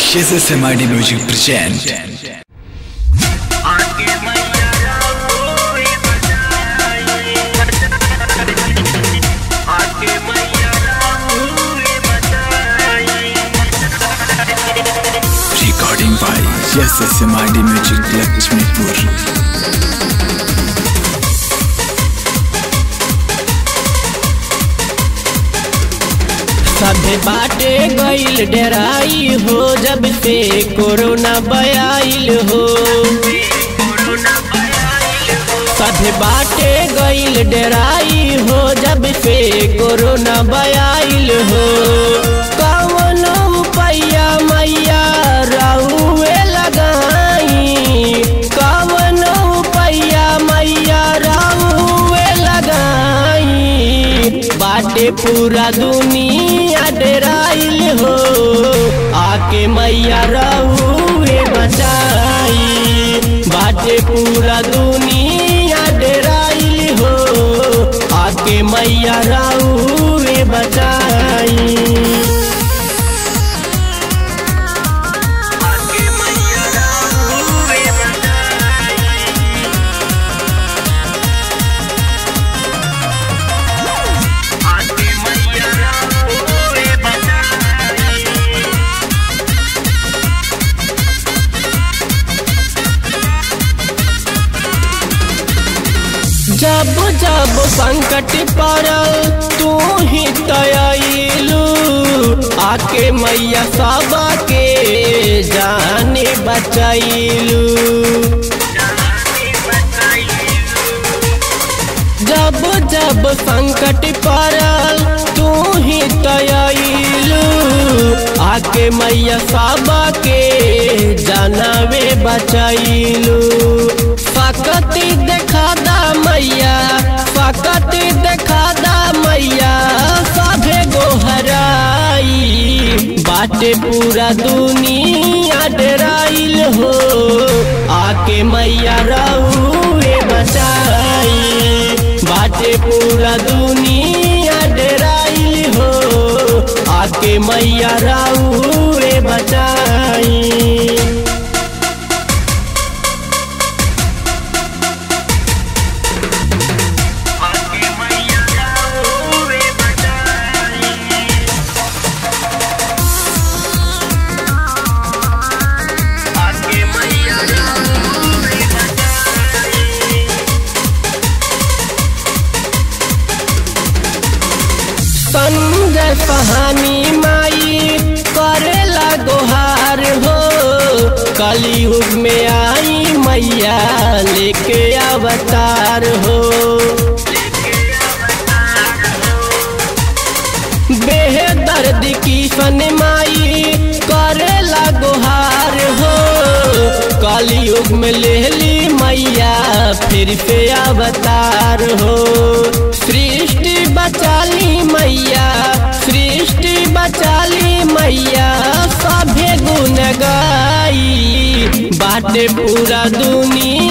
SSMID Music present. Recording by SSMID Music Lakshmipur. सभे बाटे गईल डेराई हो जब से कोरोना बयाइल हो सभे बाटे गईल डेराई हो जब से कोरोना बयाइल हो कवन पैया मैया रहुए लगाई कवन पैया मैया रहुए लगाई बाटे पूरा दुनिया डराइल हो आके मैया रहुए बचाई बाटे पूरा दुनिया डराइल हो आके मैया रहुए बचाई जब जब संकट पड़ल तू ही तयलू आके मैया सब के जाने बचैलू जब जब संकट पड़ल तू ही तयलू आके मैया सब के जानवे बचैलू फकती देखा दा मैया फकती देखा दा मैया सभे गोहराई बाटे पूरा दुनिया डराइल हो आके मैया रहुए बचाई बाटे पूरा दुनिया डराइल हो आके मैया रहुए बचाई संजय सहानी माई करेला गोहार हो कलयुग में आई मैया लेके अवतार हो बेहदर्द की सन माई करेला गोहार हो कलयुग में लेली मैया फिर से अवतार हो सृष्टि बचाली मैया सृष्टि बचाली मैया सभे गुण गाई बाटे पूरा दुनिया